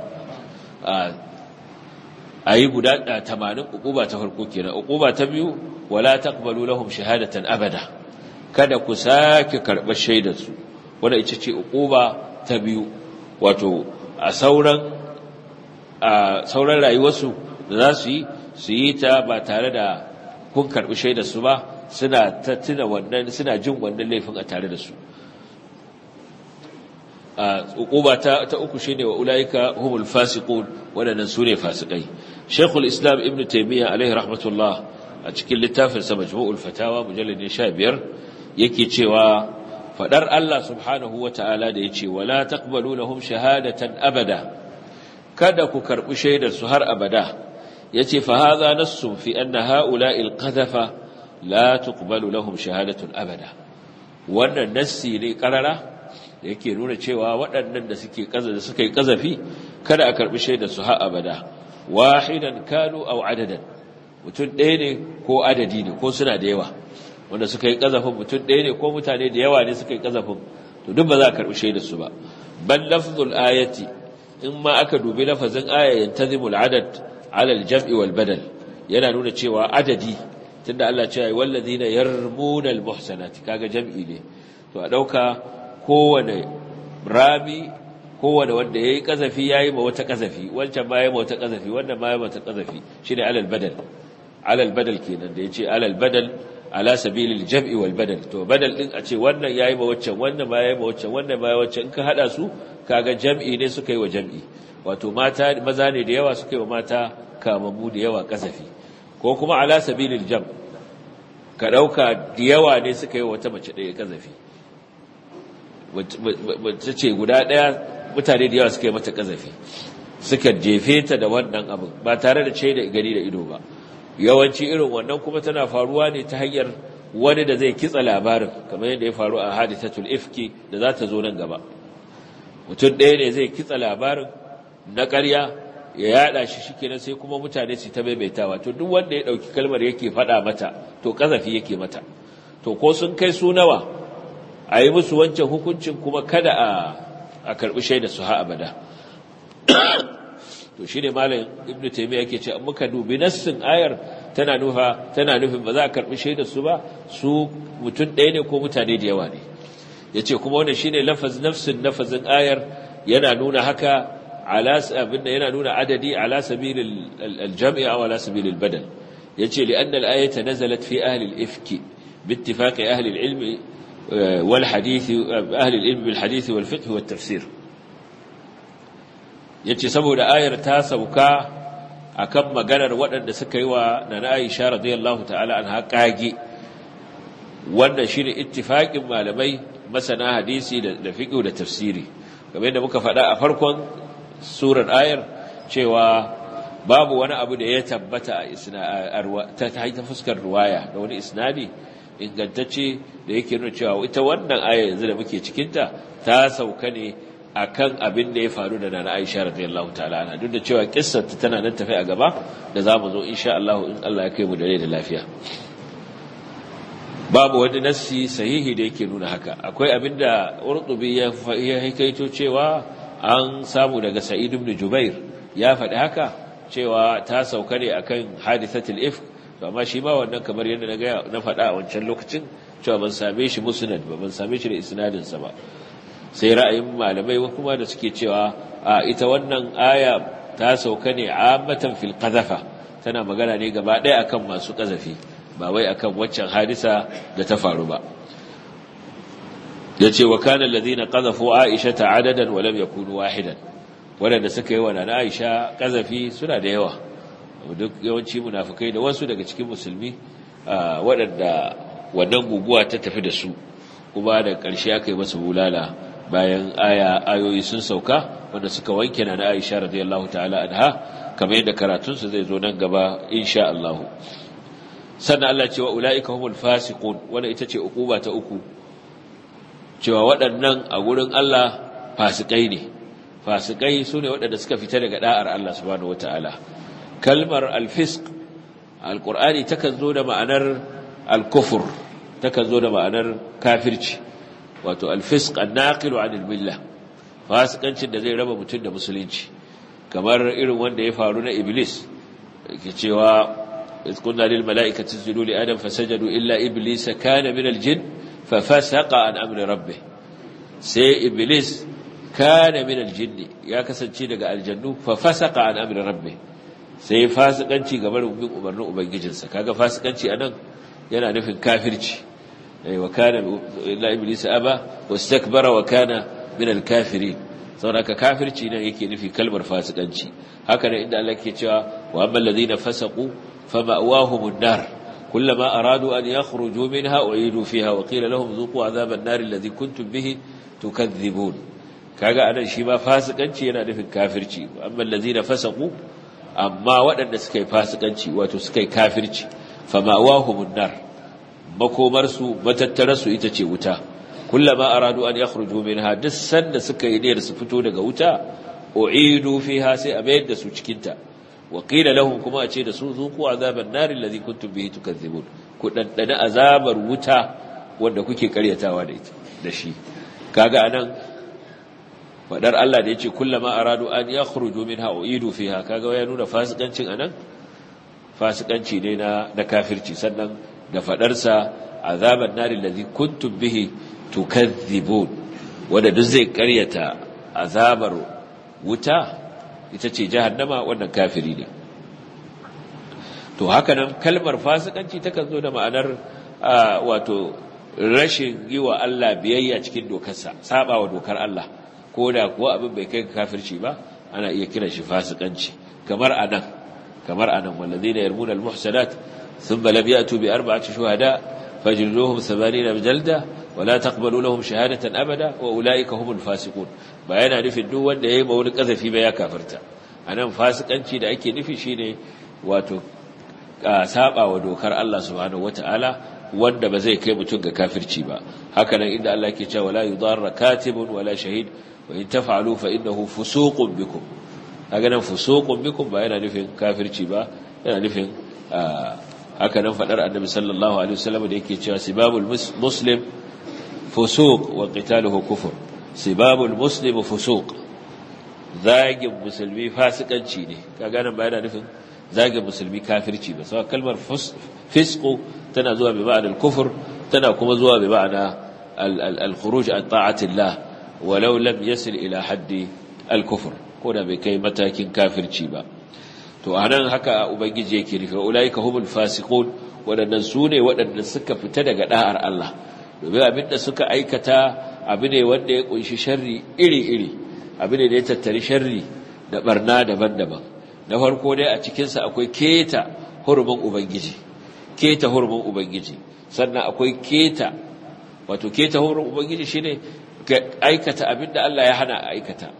a yi guda 80 ukuba ta farko kenan ukuba ta biyu wala taqbalu lahum shahadatan abada kada ku sake karɓar shaidar su wanda ita ce ukuba ta biyu wato a sauran a sauran rayuwarsu da za su yi su yi ta ba tare da kun karɓi shaidar su ba suna ta tuna wannan suna jin wannan laifin a tare da su a uquba ta ta uku shine wa ulaika humul fasiqun wadannan sune fasikai Sheikhul Islam Ibn Taymiyyah alaihi rahmatullah a cikin littafin sa Majmu'ul Fatawa mujallad 15 yake cewa fadar Allah subhanahu wata'ala da yace wala taqbalu lahum shahadatan abada kada ku karbi shaidar su har abada yace fa hadha nassun fi anna ha'ula'il qadhafa la tuqbalu lahum shahadatun abada wannan nassi ne karara da yake nuna cewa waɗannan da suke kaza da suka yi kazafi kada a karbi shaidar su har abada wahidan kanu aw adadan mutum ɗaya ne ko adadi ne ko suna da yawa wanda suka yi kazafin mutum ɗaya ne ko mutane da yawa ne suka yi kazafin to duk ba za a karbi shaidar su ba bal lafzul ayati in ma aka dubi lafazin aya yantazimul adad ala al-jam'i wal badal yana nuna cewa adadi tunda Allah ce ai wallazina yarmuna almuhsanati kaga jam'i ne to a dauka kowane rabi kowane wanda yayi kazafi yayi ma wata kazafi wancan ma yayi ma wata kazafi wannan ma yayi ma wata kazafi shine alal badal alal badal kenan da yace alal badal ala sabilil jam'i wal badal to badal din a ce wannan yayi ma waccan wannan ma yayi ma waccan wannan ma yayi waccan in ka hada su kaga jam'i ne suka yi wa jam'i wato mata maza ne da yawa suka yi wa mata kamammu da yawa kazafi ko kuma ala sabilil jam ka dauka da yawa ne suka yi wata mace ɗaya kazafi wacce ce guda ɗaya mutane da yawa suka yi mata kazafi suka jefe ta da wannan abin ba tare da ce da gani da ido ba yawanci irin wannan kuma tana faruwa ne ta hanyar wani da zai kitsa labarin kamar yadda ya faru a hadithatul ifki da za ta zo nan gaba mutum ɗaya ne zai kitsa labarin na ƙarya ya yada shi shikenan sai kuma mutane su ta maimaitawa to duk wanda ya dauki kalmar yake fada mata to kazafi yake mata to ko sun kai su nawa a yi musu wancan hukuncin kuma kada a a karbi shaida su ha abada to shine malam ibnu taymiya yake ce muka dubi nassin ayar tana nufa tana nufin ba za a karbi shaida su ba su mutum ɗaya ne ko mutane da yawa ne yace kuma wannan shine lafaz nafsin nafazin ayar yana nuna haka على abinda yana nuna adadi ala sabil al-jam'i aw ala sabil al-badal yace li anna al-ayata nazalat fi ahli al-ifk باتفاق أهل العلم والحديث أهل العلم بالحديث والفقه والتفسير yace saboda ayar ta sauka akan maganar waɗanda suka yi wa nana Aisha radiyallahu ta'ala anha kage wannan shine ittifaqin malamai masana hadisi da fiqh da tafsiri kamar yadda muka faɗa a farkon surar ayar cewa babu wani abu da ya tabbata a ta ta fuskar ruwaya da wani isnadi ingantacce da yake nuna cewa ita wannan aya yanzu da muke cikinta ta sauka ne akan abin da ya faru da nana Aisha radiyallahu ta'ala anha duk da cewa kissar ta tana nan tafi a gaba da zamu zo insha Allah in Allah ya kai mu da rai da lafiya babu wani nassi sahihi da yake nuna haka akwai abin da Urtubi ya ya haikaito cewa an samu daga Sa'id ibn Jubair ya faɗi haka cewa ta sauka ne akan hadithatul ifk to amma shi ma wannan kamar yadda na ga na faɗa a wancan lokacin cewa ban same shi musnad ba ban same shi da isnadin sa ba sai ra'ayin malamai kuma da suke cewa a ita wannan aya ta sauka ne ammatan fil qadhafa tana magana ne gaba ɗaya akan masu qazafi ba wai akan waccan hadisa da ta faru ba yace wa kana alladhina qadhafu aisha adadan wa lam yakunu wahidan wadanda suka yi wa nana aisha qazafi suna da yawa duk yawanci munafikai da wasu daga cikin musulmi waɗanda wannan guguwa ta tafi da su kuma da ƙarshe aka yi masa bulala bayan aya ayoyi sun sauka wanda suka wanke na Aisha radiyallahu ta'ala anha kamar yadda karatun su zai zo nan gaba insha Allah sannan Allah cewa ulaika humul fasiqun wanda ita ce ukuba ta uku cewa waɗannan a gurin Allah fasikai ne fasikai sune waɗanda suka fita daga da'ar Allah subhanahu wataala kalmar al-fisq al-qur'ani takan zo da ma'anar al-kufr takan zo da ma'anar kafirci wato alfisk annaqilu anil millah fasikancin da zai raba mutum da musulunci kamar irin wanda ya faru na iblis yake cewa iz kunna lil malaikati isjudu li adam fasajadu illa iblis kana min al jin fa fasaqa an amri rabbih sai iblis kana min al jin ya kasance daga aljannu fa fasaqa an amri rabbih sai fasikanci gaban bin umarnin ubangijinsa kaga fasikanci anan yana nufin kafirci وكان إلا إبليس أبى واستكبر وكان من الكافرين saboda kafirci nan yake nufi kalmar fasikanci haka ne inda Allah ke cewa wa ammal ladina fasaqu fama'wahumun nar kullama aradu an yakhruju minha u'idu fiha wa qila lahum dhuqu adhaban nar alladhi kuntum bihi tukadhibun kaga anan shi ma fasikanci yana nufin kafirci ammal ladina fasaqu amma waɗanda suka yi fasikanci wato suka yi kafirci fama'wahumun nar makomarsu matattararsu ita ce wuta kullama aradu an yakhruju minha duk sanda suka yi niyyar su fito daga wuta u'idu fiha sai a mayar da su cikin ta wa qila lahum kuma a ce da su zuqu azaban nar alladhi kuntum bihi tukadzibun ku daddana azabar wuta wanda kuke karyatawa da ita da shi kaga anan fadar Allah da yace kullama aradu an yakhruju minha u'idu fiha kaga ya nuna fasikancin anan fasikanci ne na na kafirci sannan da fadarsa azaban nari allazi kuntum bihi tukadhibun wanda duk zai karyata azabar wuta ita ce jahannama wannan kafiri ne to haka nan kalmar fasikanci takan zo da ma'anar wato rashin yi wa Allah biyayya cikin dokarsa saba wa dokar Allah ko da kuwa abin bai kai kafirci ba ana iya kiran shi fasikanci kamar anan kamar anan wallazina yarmuna almuhsanat thumma lam yatu bi arba'ati shuhada fajliduhum 80 jalda wala taqbalu lahum shahadatan abada wa ulaika humul fasiqun ba yana nufin duk wanda yayi ba wani kazafi ba ya kafirta anan fasikanci da ake nufi shine wato saba wa dokar Allah subhanahu wataala wanda ba zai kai mutum ga kafirci ba haka nan inda Allah ke cewa la yudarra katibun wala shahid wa in taf'alu fa innahu fusuqun bikum kaga nan fusuqun bikum ba yana nufin kafirci ba yana nufin haka nan fadar annabi sallallahu alaihi wasallam da yake cewa sibabul muslim fusuq wa qitaluhu kufr sibabul muslim fusuq zagin musulmi fasikanci ne kaga nan ba yana nufin zagin musulmi kafirci ba sai kalmar fisqu tana zuwa bi ma'anar kufur tana kuma zuwa bi ma'ana al-khuruj an ta'atillah walau lam yasil ila haddi al-kufr ko da bai kai matakin kafirci ba to anan haka ubangiji yake nufi ulaika humul fasiqun wadannan sune wadanda suka fita daga da'ar Allah domin abinda suka aikata abu ne wanda ya kunshi sharri iri-iri abu ne da ya tattari sharri da barna daban-daban na farko dai a cikinsa akwai keta hurumin ubangiji keta hurumin ubangiji sannan akwai keta wato keta hurumin ubangiji shine ka aikata abinda Allah ya hana aikata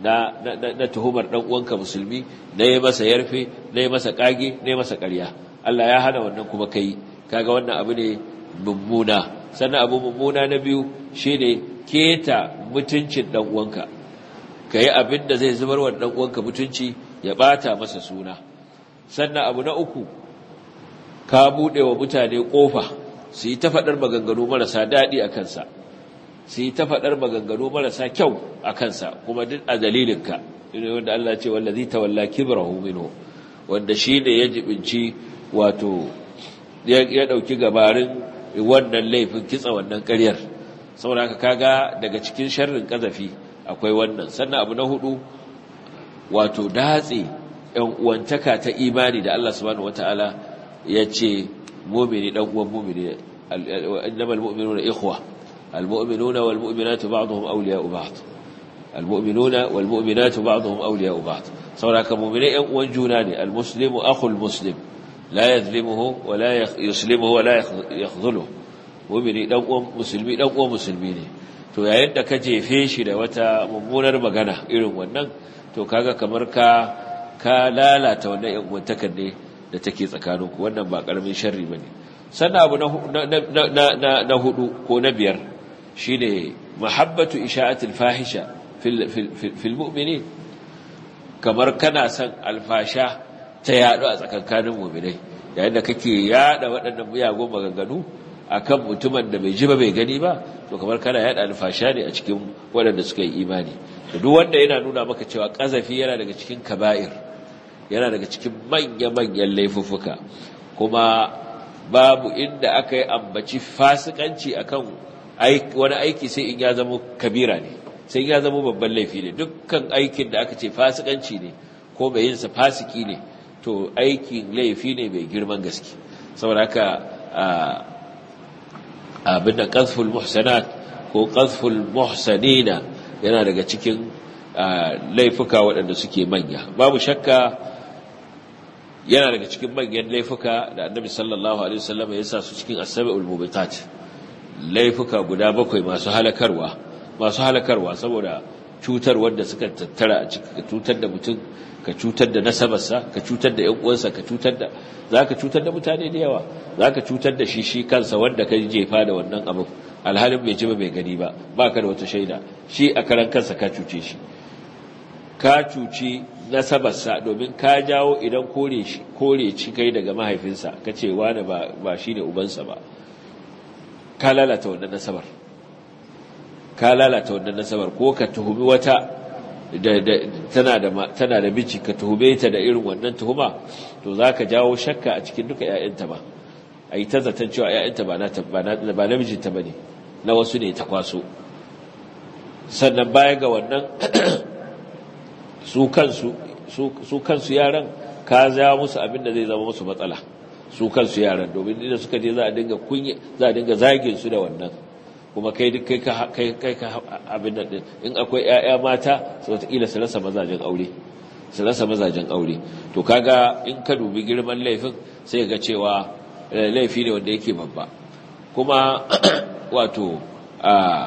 na na tuhumar dan uwanka musulmi na yi masa yarfe na yi masa kage na yi masa ƙarya Allah ya hana wannan kuma kai kaga wannan abu ne mummuna sannan abu mummuna na biyu shine keta mutuncin dan uwanka kai abin da zai zubar wa dan uwanka mutunci ya bata masa suna sannan abu na uku ka bude wa mutane kofa su yi ta faɗar maganganu marasa daɗi a kansa su yi ta faɗar maganganu marasa kyau a kansa kuma duk a dalilinka ina wanda Allah ce wallazi tawalla kibrahu minhu wanda shine ya jibinci wato ya dauki gabarin wannan laifin kitsa wannan ƙaryar saboda haka kaga daga cikin sharrin kazafi akwai wannan sannan abu na hudu wato datse ɗan uwantaka ta imani da Allah subhanahu wataala ya ce mu'mini dan uwan mu'mini innamal mu'minuna ikhwa المؤمنون والمؤمنات بعضهم أولياء بعض المؤمنون والمؤمنات بعضهم أولياء بعض سوراك مؤمنين وانجوناني المسلم أخو المسلم لا يظلمه ولا يسلمه ولا يخذله مؤمنين دقوا مسلمين دقوا مسلمين to yayin da ka jefe shi da wata mummunar magana irin wannan to kaga kamar ka ka lalata wannan yan uwantakar ne da take tsakaninku wannan ba karamin sharri bane sannan abu na na na hudu ko na biyar shine mahabbatu isha'atil fahisha fil fil mu'minin kamar kana son alfasha ta yadu a tsakankanin mu'minai yayin da kake yada waɗannan miyagun maganganu akan mutumin da bai ji ba bai gani ba to kamar kana yada alfasha ne a cikin waɗanda suka yi imani to duk wanda yana nuna maka cewa kazafi yana daga cikin kaba'ir yana daga cikin manya-manyan laifuffuka kuma babu inda aka yi ambaci fasikanci akan wani aiki sai in ya zama kabira ne sai ya zama babban laifi ne dukkan aikin da aka ce fasikanci ne ko mai yinsa fasiki ne to aikin laifi ne mai girman gaske saboda haka abin da qazful muhsanat ko qazful muhsanina yana daga cikin laifuka waɗanda suke manya babu shakka yana daga cikin manyan laifuka da annabi sallallahu alaihi wasallam ya sa su cikin as-sab'ul mubitat laifuka guda bakwai masu halakarwa masu halakarwa saboda cutar wanda suka tattara a cikin ka cutar da mutum ka cutar da nasabarsa ka cutar da ƴan uwansa ka cutar da zaka cutar da mutane da yawa zaka cutar da shi shi kansa wanda ka jefa da wannan abu alhalin bai ji ba bai gani ba baka da wata shaida shi a karan kansa ka cuce shi ka cuci nasabarsa domin ka jawo idan kore shi kore ci kai daga mahaifinsa ka ce wani ba ba shine ubansa ba ka lalata wannan nasabar ka lalata wannan nasabar ko ka tuhumi wata da tana da tana da miji ka tuhume ta da irin wannan tuhuma to zaka jawo shakka a cikin duka ƴaƴanta ba ai ta zaton cewa ƴaƴanta ba na ba ba namijinta bane na wasu ne ta kwaso sannan baya ga wannan su kansu su kansu yaran ka ja musu abin da zai zama musu matsala su kansu yaran domin inda suka je za a dinga kunye za a dinga zagin su da wannan kuma kai duk kai ka kai kai ka abin nan din in akwai ƴaƴa mata su wataƙila su rasa mazajen aure su rasa mazajen aure to kaga in ka dubi girman laifin sai ga cewa laifi ne wanda yake babba kuma wato a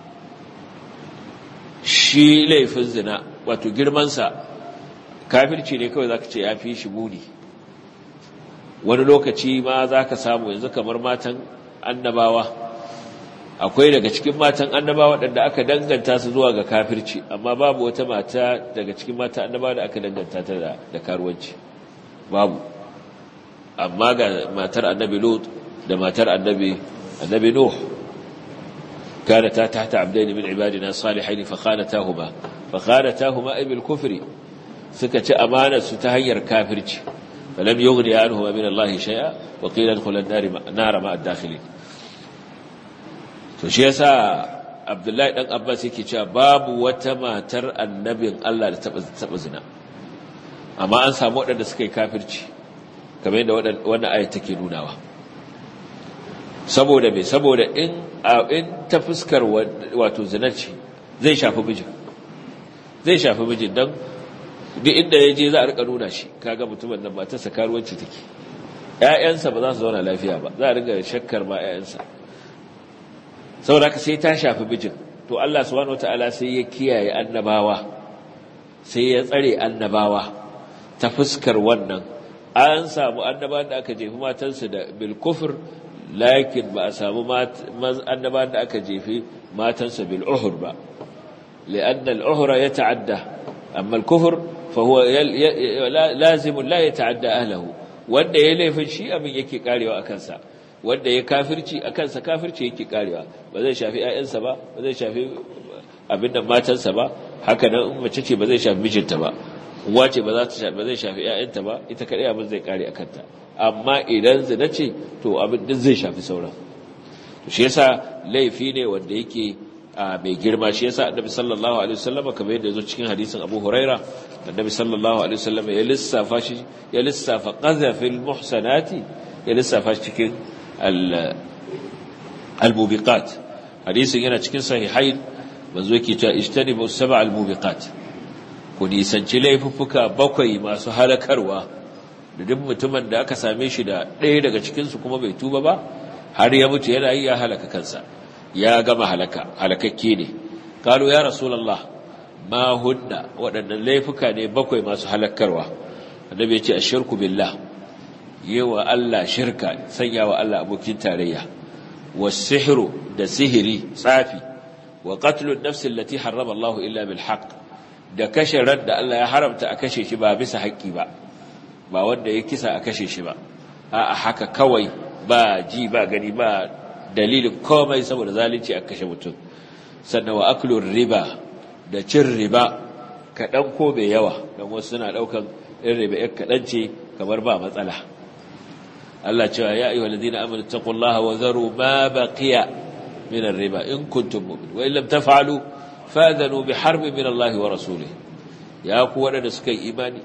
shi laifin zina wato girmansa kafirci ne kawai zaka ce ya fi shi muni wani lokaci ma zaka samu yanzu kamar matan annabawa akwai daga cikin matan annabawa waɗanda aka danganta su zuwa ga kafirci amma babu wata mata daga cikin matan annabawa da aka danganta ta da karuwanci babu amma ga matar annabi lut da matar annabi annabi nuh كانتا تحت عبدين من عبادنا الصالحين فخانتاهما فخانتاهما أي بالكفر سكت أمانة ستهير كافرج فلم يغني عنهما من الله شيئا وقيل ادخل النار نار مع الداخلين فشيسا عبد الله بن عباس yake cewa babu wata matar annabin Allah da taba zina amma an samu waɗanda suka yi kafirci kamar yadda wannan ayat take nunawa saboda me saboda in in ta fuskar wato zinarci zai shafi mijin zai shafi mijin don duk inda ya je za a rika nuna shi kaga mutumin nan matarsa karuwanci take ƴaƴansa ba za su zauna lafiya ba za a riga shakkar ma ƴaƴansa saboda haka sai ta shafi mijin to Allah subhanahu wataala sai ya kiyaye annabawa sai ya tsare annabawa ta fuskar wannan an samu annabawan da aka jefi matansu da bil kufr lakin ba a samu annabawan da aka jefi matansu bil uhur ba لأن العهر يتعدى أما الكفر فهو لازم لا يتعدى أهله wanda ya laifin shi abin yake karewa a kansa wanda ya kafirci a kansa kafirci yake karewa ba zai shafi ƴaƴansa ba ba zai shafi abin da matansa ba haka nan in mace ce ba zai shafi mijinta ba uwa ce ba za ta shafi ba zai shafi ƴaƴanta ba ita kadai abin zai kare a kanta amma idan zina ce to abin din zai shafi sauran to shi yasa laifi ne wanda yake mai girma shi yasa annabi sallallahu alaihi wasallam kamar yadda yazo cikin hadisin Abu Huraira annabi sallallahu alaihi wasallam ya lissafa shi ya lissafa qazafil muhsanati ya lissafa shi cikin al al-mubiqat hadisin yana cikin sahihain manzo yake cewa ijtanibu sab'a al-mubiqat ku nisanci laifuffuka bakwai masu halakarwa da duk mutumin da aka same shi da ɗaya daga cikin su kuma bai tuba ba har ya mutu yana yi ya halaka kansa ya gama halaka halakakke ne kalu ya rasulullah ma hunna waɗannan laifuka ne bakwai masu halakarwa annabi ya ce ashirku billah yewa Allah shirka sanya wa Allah abokin tarayya wasihru da sihiri tsafi wa qatlu an-nafs allati harrama Allah illa bil haqq da kashe ran da Allah ya haramta a kashe shi ba bisa haƙƙi ba ba wanda ya kisa a kashe shi ba a'a haka kawai ba ji ba gani ba dalilin komai saboda zalunci a kashe mutum sannan wa aklur riba da cin riba kaɗan ko bai yawa don wasu suna ɗaukan ɗin riba ‘yan kaɗan ce kamar ba matsala Allah cewa ya ayyuhal ladina amanu taqullaha wa zaru ma baqiya min riba in kuntum mu'minin wa illam taf'alu fadhanu bi harbin min Allah wa rasulih ya ku waɗanda suka yi imani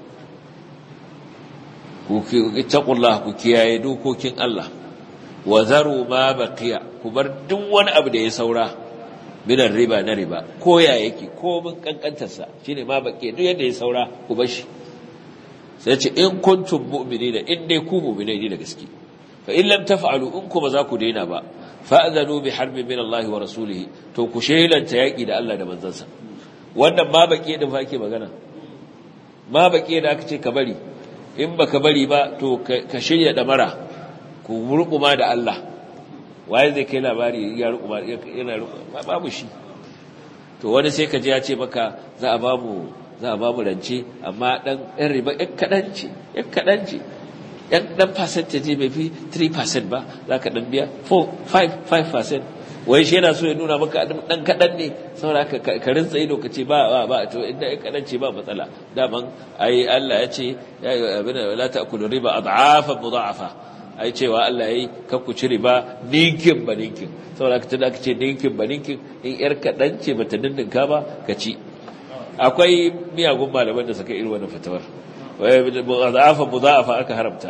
ku taqullaha ku kiyaye dokokin Allah wa zaru ma baqiya ku bar duk wani abu da ya saura minan riba na riba ko ya yake ko mun kankantar sa shine ma baqiya duk yadda ya saura ku bar shi sai ce in kuntum mu'minina in dai ku mu'minai ne da gaske fa in lam taf'alu in kuma za ku daina ba fa'zanu bi harbin min Allah wa rasulihi to ku shelanta yaki da Allah da manzansa wannan ma baqiya din fa ake magana ma baqiya da aka ce ka bari in baka bari ba to ka shirya damara ku rukuma da Allah waye zai kai labari ya rukuma yana rukuma babu shi to wani sai ka ji ya ce maka za a bamu za a bamu rance amma dan ɗan riba ɗan kaɗan ce ɗan kaɗan ce ɗan ɗan percentage bai fi 3% ba za ka ɗan biya 4 5 5% wai shi yana so ya nuna maka ɗan kaɗan ne saboda ka ka rinsa ido ka ce ba ba ba to inda ɗan kaɗan ce ba matsala daman ai Allah ya ce ya yi abin la ta'kulu riba ad'afan mudha'afa ai cewa Allah yayi ka ku ci riba ninkin ba ninkin saboda ka tada ka ce ninkin ba ninkin in yar kadan ce bata dindinka ba ka ci akwai miyagun malaman da suka irin wannan fatawar wai mudafa mudafa aka haramta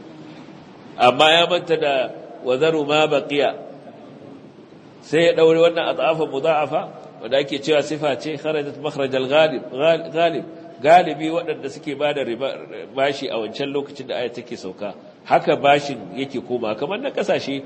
amma ya manta da wazaru ma baqiya sai ya daure wannan adafa mudafa wanda ake cewa sifa ce kharajat makhraj al-ghalib ghalib galibi waɗanda suke bada riba bashi a wancan lokacin da aya take sauka haka bashin yake koma kamar na kasashe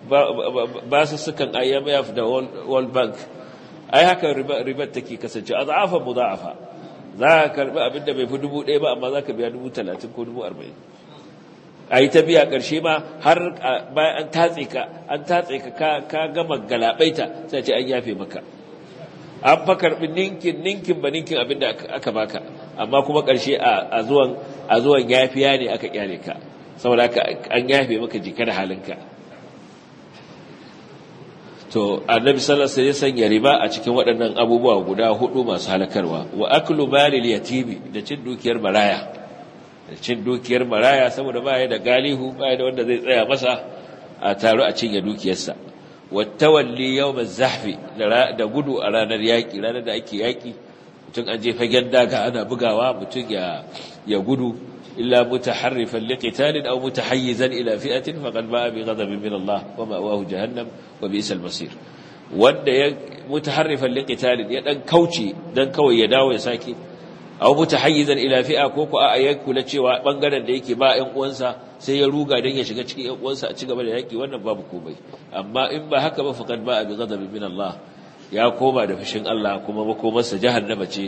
ba su sukan IMF da World Bank ai haka ribar take kasance azafa mudha'afa za ka karbi abin da bai fi dubu ɗaya ba amma za ka biya dubu talatin ko dubu arba'in a yi ta biya ƙarshe ma har bayan an tatse ka an tatse ka ka gama galabaita sai ce an yafe maka an fa karbi ninkin ninkin ba ninkin abin da aka baka amma kuma ƙarshe a zuwan a zuwan yafiya ne aka kyale ka saboda haka an yafe maka jikar halinka to annabi sallallahu alaihi wasallam ya sanya riba a cikin waɗannan abubuwa guda hudu masu halakarwa wa aklu malil yatimi da cin dukiyar maraya da cin dukiyar maraya saboda baya da galihu baya da wanda zai tsaya masa a taro a cinye dukiyarsa wa tawalli yawm az-zahfi da gudu a ranar yaki ranar da ake yaki mutum an je fagen daga ana bugawa mutum ya ya gudu إلا متحرفا لقتال أو متحيزا إلى فئة فقد باء بغضب من الله ومأواه جهنم وبئس المصير wanda ya mutaharrifan liqitalin ya dan kauce dan kawai ya dawo ya sake aw mutahayyizan ila fi'a ko ko a ya kula cewa bangaren da yake ba ƴan uwansa sai ya ruga dan ya shiga cikin ƴan uwansa a cigaba da yaki wannan babu komai amma in ba haka ba faqad ba'a bi ghadabin min Allah ya koma da fushin Allah kuma makomarsa jahannama ce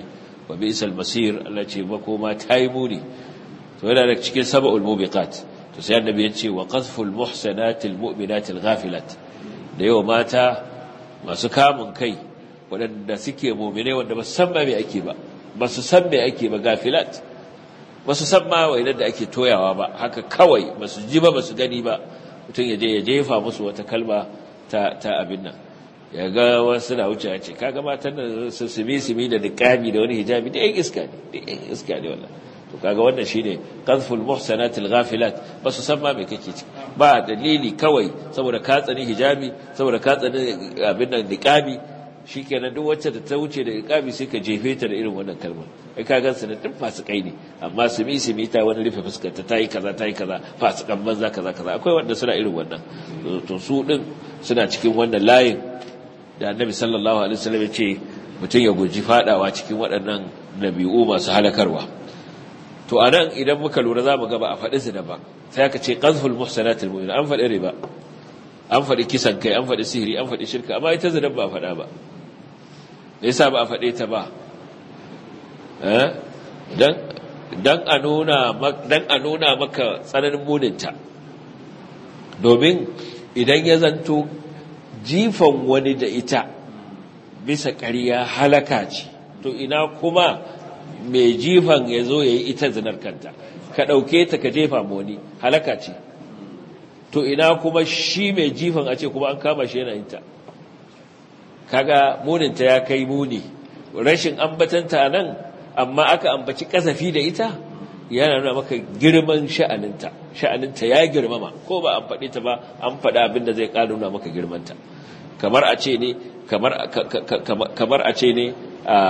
wa bi'sal masir Allah ce makoma tayi muni to yana da cikin sab'ul mubiqat to sai annabi ya ce wa qazful muhsanatil mu'minatil ghafilat da yau mata masu kamun kai waɗanda suke mu'mine wanda ba san ba me ake ba ba su san me ake ba gafilat ba su san ma wainar da ake toyawa ba haka kawai ba su ji ba ba su gani ba mutum ya je ya jefa musu wata kalma ta ta abin nan ya ga wasu na wuce ce kaga matan da su simi simi da niqabi da wani hijabi da yan iska ne da yan iska ne wallahi to kaga wannan shine qazful muhsanatil ghafilat ba su san ma me kake ciki ba dalili kawai saboda ka tsani hijabi saboda ka tsani abin nan niqabi shikenan duk wacce da ta wuce da niqabi sai ka jefe ta da irin wannan kalmar kai ka gansu da duk fasikai ne amma simi simi ta wani rufe fuskar ta tayi kaza tayi kaza fasikan banza kaza kaza akwai wanda suna irin wannan to su din suna cikin wannan layin da annabi sallallahu alaihi wasallam ya ce mutum ya guji fadawa cikin waɗannan nabi'u masu halakarwa to anan idan muka lura zamu ga ba a faɗi su da ba sai aka ce qazful muhsanatil mu'min an faɗi riba an faɗi kisan kai an faɗi sihiri an faɗi shirka amma ita zinan ba a faɗa ba me yasa ba a faɗe ta ba eh dan dan a nuna dan a nuna maka tsananin muninta domin idan ya zanto jifan wani da ita bisa ƙarya halaka ce to ina kuma mai jifan ya zo ya yi ita zinar kanta ka ɗauke ta ka jefa wani halaka ce to ina kuma shi mai jifan a ce kuma an kama shi yana yinta kaga muninta ya kai muni rashin ambatanta nan amma aka ambaci kasafi da ita yana nuna maka girman sha'aninta sha'aninta ya girmama ko ba an faɗi ta ba an faɗa abin da zai ƙara nuna maka girmanta kamar a ce ne kamar a ce ne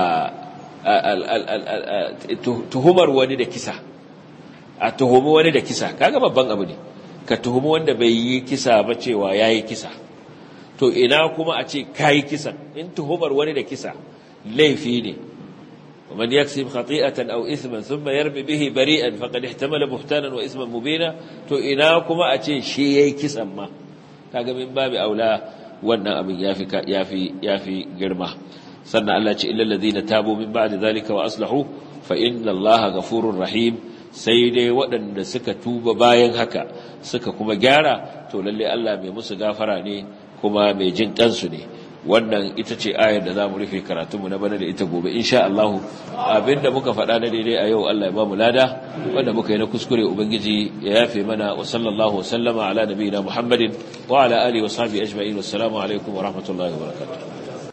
tuhumar wani da kisa a tuhumi wani da kisa kaga babban abu ne ka tuhumi wanda bai yi kisa ba cewa ya yi kisa to ina kuma a ce ka yi kisan in tuhumar wani da kisa laifi ne ومن يكسب خطيئة أو إثما ثم يرمي به بريئا فقد احتمل بهتانا وإثما مبينا تو إنا كما أتي شيء كسما ما kaga min babu aula wannan abin yafi yafi yafi girma sannan Allah ce illal ladina tabu min ba'di zalika wa aslahu fa inna Allaha ghafurur rahim sai dai waɗanda suka tuba bayan haka suka kuma gyara to lalle Allah mai musu gafara ne kuma mai jin kansu ne wannan ita ce ayar da za mu rufe karatunmu na bana da ita gobe insha Allah abinda muka faɗa na daidai a yau Allah ya ba mu lada wanda muka yi na kuskure ubangiji ya yafe mana wa sallallahu wa sallama ala nabiyina Muhammadin wa ala alihi wa sahbihi ajma'in wassalamu alaikum wa rahmatullahi wa barakatuh